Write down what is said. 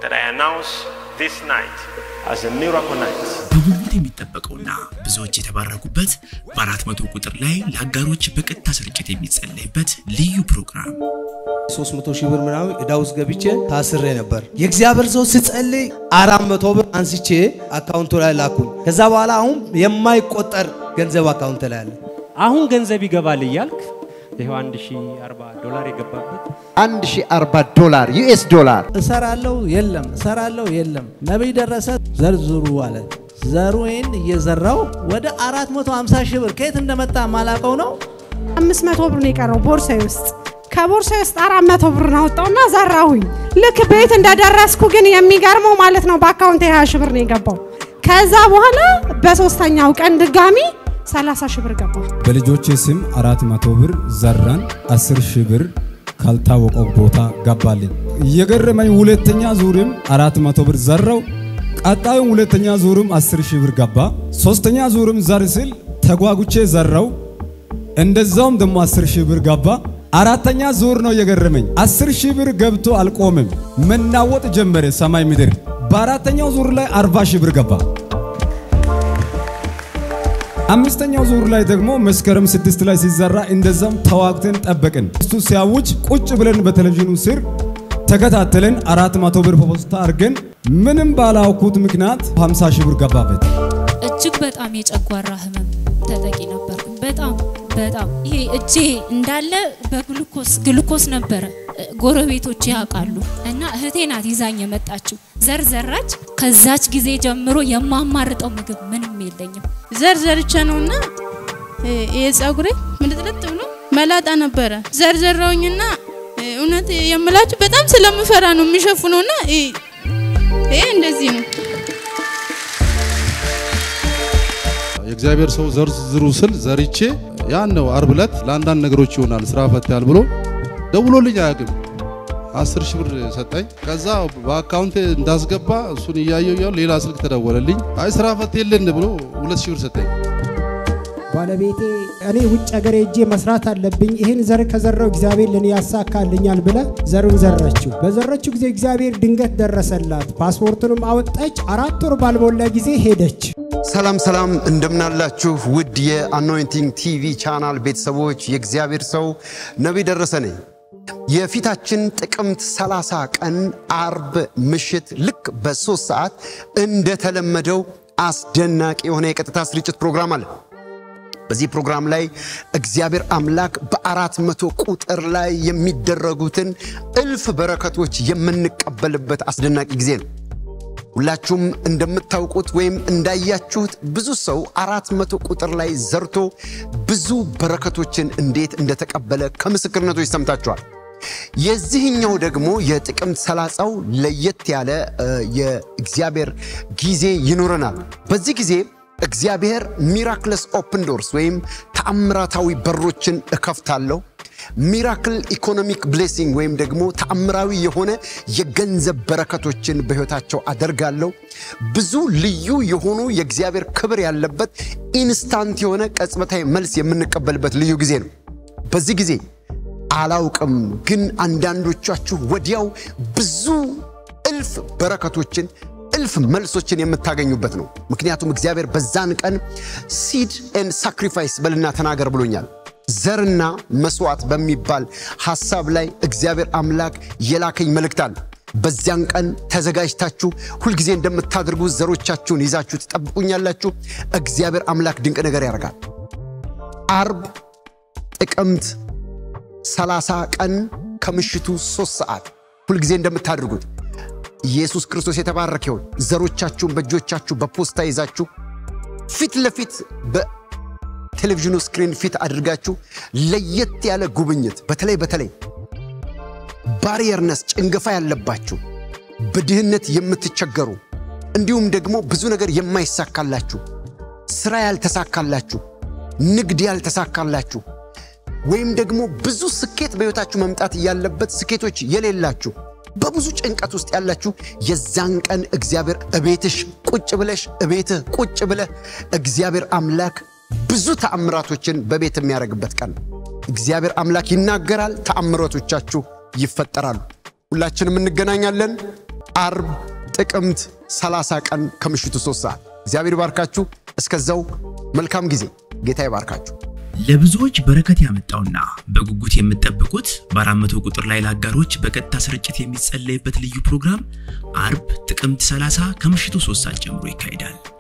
that I announce this night as a miracle night. በጉጉት የሚጠበቀውና ብዙዎች የተባረኩበት በአራት መቶ ቁጥር ላይ ለአጋሮች በቀጥታ ስርጭት የሚጸለይበት ልዩ ፕሮግራም 300 ሺህ ብር ምናምን ዕዳ ውስጥ ገብቼ ታስሬ ነበር። የእግዚአብሔር ሰው ስጸልይ አራት መቶ ብር አንስቼ አካውንቱ ላይ ላኩኝ። ከዛ በኋላ አሁን የማይቆጠር ገንዘብ አካውንት ላይ አለ። አሁን ገንዘብ ይገባል እያልክ ይኸው 1040 ዶላር የገባበት 1040 ዶላር ዩኤስ ዶላር እሰራለሁ የለም፣ እሰራለሁ የለም። ነቢይ ደረሰ ዘርዝሩ አለ። ዘሩን እየዘራው ወደ 450 ሺህ ብር ከየት እንደመጣ ማላቀው ነው። አምስት መቶ ብር ነው የቀረው ቦርሳዬ ውስጥ። ከቦርሳዬ ውስጥ አራት መቶ ብር አወጣውና ዘራሁኝ። ልክ ቤት እንደደረስኩ ግን የሚገርመው ማለት ነው በአካውንት ሀያ ሺህ ብር ነው የገባው። ከዛ በኋላ በሶስተኛው ቀን ድጋሚ 30 ሺህ ብር ገባ። በልጆቼ ስም አራት መቶ ብር ዘራን፣ አስር ሺህ ብር ካልታወቀው ቦታ ገባልኝ። የገረመኝ ሁለተኛ ዙርም አራት መቶ ብር ዘራው። ቀጣዩም ሁለተኛ ዙርም አስር ሺህ ብር ገባ። ሶስተኛ ዙርም ዘር ስል ተጓጉቼ ዘራው። እንደዛውም ደግሞ አስር ሺህ ብር ገባ። አራተኛ ዙር ነው የገረመኝ። አስር ሺህ ብር ገብቶ አልቆምም፣ መናወጥ ጀመረ ሰማይ ምድር። በአራተኛው ዙር ላይ አርባ ሺህ ብር ገባ። አምስተኛው ዙር ላይ ደግሞ መስከረም ስድስት ላይ ሲዘራ እንደዛም ተዋግተን ጠበቅን። እሱ ሲያውጅ ቁጭ ብለን በቴሌቪዥኑ ስር ተከታተለን አራት መቶ ብር በፖስታ አድርገን ምንም ባላውኩት ምክንያት 50 ሺህ ብር ገባበት። እጅግ በጣም የጨጓራ ህመም ተጠቂ ነበርኩ። በጣም በጣም ይሄ እጄ እንዳለ በግሉኮስ ግሉኮስ ነበረ። ጎረቤቶች ያውቃሉ እና እህቴ ናት ይዛኝ የመጣችው። ዘር ዘራች። ከዛች ጊዜ ጀምሮ የማማርጠው ምግብ ምንም የለኝም። ዘር ዘርቼ ነውና የጸጉሬ ምልጥልጥ ብሎ መላጣ ነበረ። ዘር ዘራውኝና እውነት የምላችሁ በጣም ስለምፈራ ነው የሚሸፍነውና ይሄ እንደዚህ ነው። የእግዚአብሔር ሰው ዘርዝሩ ስል ዘርቼ ያን ነው አርብ ዕለት ለአንዳንድ ነገሮች ይሆናል ስራ ፈታል ብሎ ደውሎልኝ አያውቅም። አስር ሺህ ብር ሰጠኝ። ከዛ በአካውንቴ እንዳስገባ እሱን እያየው እያሉ ሌላ ስልክ ተደወለልኝ። አይ ስራ ፈት የለን ብሎ ሁለት ሺህ ብር ሰጠኝ። ባለቤቴ እኔ ውጭ ሀገር ሄጄ መስራት አለብኝ፣ ይህን ዘር ከዘራው እግዚአብሔር ለኔ ያሳካልኛል ብለ ዘሩን ዘረችው። በዘረችው ጊዜ እግዚአብሔር ድንገት ደረሰላት። ፓስፖርቱንም አወጣች። አራት ወር ባልሞላ ጊዜ ሄደች። ሰላም ሰላም፣ እንደምናላችሁ ውድ የአኖይንቲንግ ቲቪ ቻናል ቤተሰቦች፣ የእግዚአብሔር ሰው ነቢይ ደረሰ ነኝ። የፊታችን ጥቅምት 30 ቀን አርብ ምሽት ልክ በሶስት ሰዓት እንደተለመደው አስደናቂ የሆነ የቀጥታ ስርጭት ፕሮግራም አለ። በዚህ ፕሮግራም ላይ እግዚአብሔር አምላክ በአራት መቶ ቁጥር ላይ የሚደረጉትን እልፍ በረከቶች የምንቀበልበት አስደናቂ ጊዜ ነው። ሁላችሁም እንደምታውቁት ወይም እንዳያችሁት ብዙ ሰው አራት መቶ ቁጥር ላይ ዘርቶ ብዙ በረከቶችን እንዴት እንደተቀበለ ከምስክርነቶች ሰምታችኋል። የዚህኛው ደግሞ የጥቅምት ሰላሳው ለየት ያለ የእግዚአብሔር ጊዜ ይኖረናል። በዚህ ጊዜ እግዚአብሔር ሚራክለስ ኦፕን ዶርስ ወይም ተአምራታዊ በሮችን እከፍታለሁ ሚራክል ኢኮኖሚክ ብሌሲንግ ወይም ደግሞ ተአምራዊ የሆነ የገንዘብ በረከቶችን በሕይወታቸው አደርጋለሁ። ብዙ ልዩ የሆኑ የእግዚአብሔር ክብር ያለበት ኢንስታንት የሆነ ቅጽበታዊ መልስ የምንቀበልበት ልዩ ጊዜ ነው። በዚህ ጊዜ አላውቅም፣ ግን አንዳንዶቻችሁ ወዲያው ብዙ እልፍ በረከቶችን እልፍ መልሶችን የምታገኙበት ነው። ምክንያቱም እግዚአብሔር በዛን ቀን ሲድ ኤንድ ሳክሪፋይስ በልና ተናገር ብሎኛል። ዘርና መስዋዕት በሚባል ሐሳብ ላይ እግዚአብሔር አምላክ የላከኝ መልእክት አለ። በዚያን ቀን ተዘጋጅታችሁ ሁልጊዜ እንደምታደርጉ ዘሮቻችሁን ይዛችሁ ትጠብቁኛላችሁ። እግዚአብሔር አምላክ ድንቅ ነገር ያደርጋል። አርብ ጥቅምት 30 ቀን ከምሽቱ ሶስት ሰዓት ሁልጊዜ እንደምታደርጉት ኢየሱስ ክርስቶስ የተባረከ ይሁን። ዘሮቻችሁን በእጆቻችሁ በፖስታ ይዛችሁ ፊት ለፊት ቴሌቪዥኑ ስክሪን ፊት አድርጋችሁ ለየት ያለ ጉብኝት በተለይ በተለይ ባሪየርነስ ጭንገፋ ያለባችሁ በድህነት የምትቸገሩ እንዲሁም ደግሞ ብዙ ነገር የማይሳካላችሁ ስራ ያልተሳካላችሁ ንግድ ያልተሳካላችሁ ወይም ደግሞ ብዙ ስኬት በሕይወታችሁ መምጣት ያለበት ስኬቶች የሌላችሁ በብዙ ጭንቀት ውስጥ ያላችሁ የዛን ቀን እግዚአብሔር እቤትሽ ቁጭ ብለሽ እቤትህ ቁጭ ብለህ እግዚአብሔር አምላክ ብዙ ተአምራቶችን በቤት የሚያደርግበት ቀን ነው። እግዚአብሔር አምላክ ይናገራል፣ ተአምራቶቻችሁ ይፈጠራሉ። ሁላችንም እንገናኛለን። አርብ ጥቅምት 30 ቀን ከምሽቱ 3 ሰዓት። እግዚአብሔር ይባርካችሁ። እስከዛው መልካም ጊዜ። ጌታ ይባርካችሁ። ለብዙዎች በረከት ያመጣውና በጉጉት የምትጠብቁት በአራት መቶ ቁጥር ላይ ለአጋሮች በቀጥታ ስርጭት የሚጸለይበት ልዩ ፕሮግራም አርብ ጥቅምት 30 ከምሽቱ 3 ሰዓት ጀምሮ ይካሄዳል።